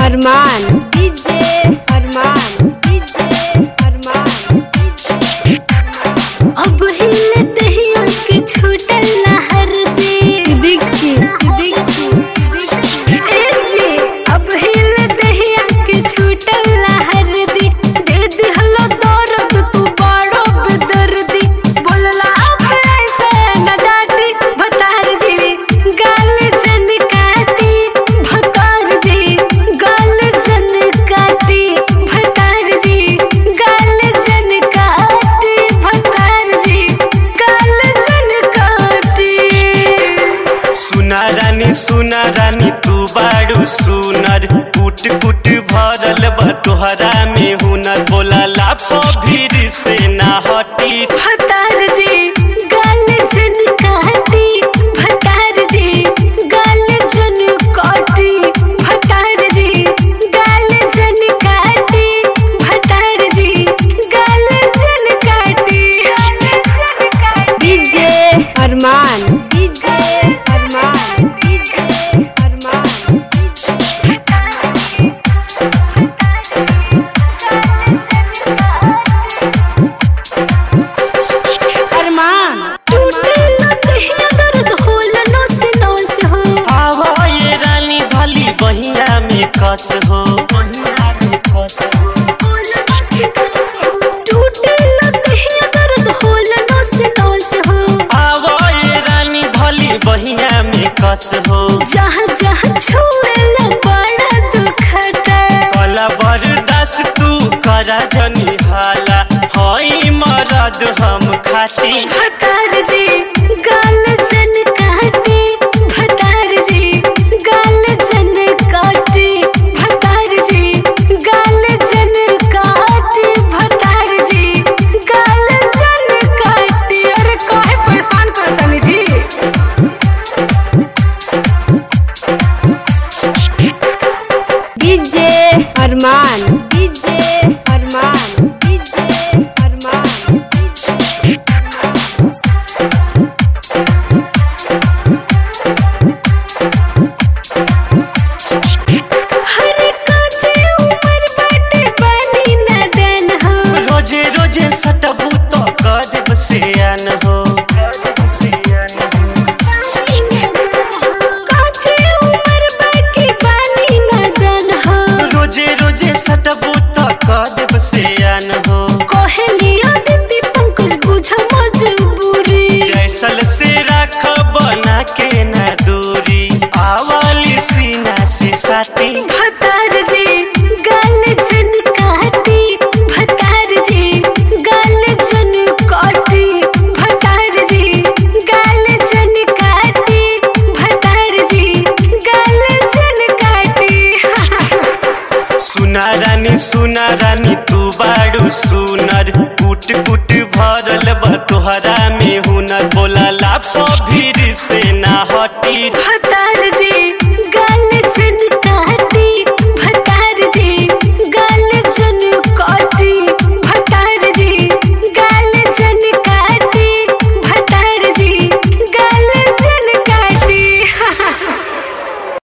अरमान DJ Arman DJ अरमान अब हिले दहिया के छूटल लहर दे सिद्दीकी सिद्दीकी ए जी अब हिले दहिया के छूटल लहर दे दे दिहलो दर्द तू बड़ो बेदर्दी बोलला अब ऐसे न डाटी भतार जी गाल जन काटी भतार जी गाल जन काटी भतार जी गाल जन काटी भतार जी गाल जन काटी सुना रानी सुना रानी तू बाड़ू सुनर कुट कुट भरल बा तोहरा में हुनर बोला लाप भीड़ से ना हटी भतार जी गाल जन काटी भतार जी गाल जन काटी भतार जी गाल जन काटी भतार जी गाल जन काटी DJ Arman DJ Arman DJ Arman अरमान टूटे न दहिया दर्द होला नस नस हो आवा ये रानी भली बहिया में कस हो बहिया में कस हो टूटे न दहिया दर्द होला नस नस हो आवा ये रानी भली बहिया में कस हो जहाँ जहाँ छुएला बड़ा दुखता कला बर्दाश्त तू करा जनी हाला हई मरद हम खाती भतार जी गाल जन काटी भतार जी गाल जन काटी भतार जी गाल जन काटी भतार जी गाल जन काटी अरे काहे परेशान करतनी जी DJ Arman DJ Arman DJ Arman हर काचे उमर बाटे बनी नदन हो रोजे रोजे सटबू तो कर देब सियान हो काचे उमर बाकी बनी नदन हो रोजे रोजे सटबू तो कर देब सियान हो कोहलिया दीदी पंकज बुझा मजबूरी जैसल से राख बना के न दूरी आवाली सीना से साटी भतार जी गाल जन काटी भतार जी गाल जन काटी भतार जी गाल जन काटी भतार जी गाल जन काटी सुना रानी सुना रानी तू बाड़ू सुनर कुट कुट भरल बा तोहरा में हुनर बोला लाप भीड़ से ना हटी भतार जी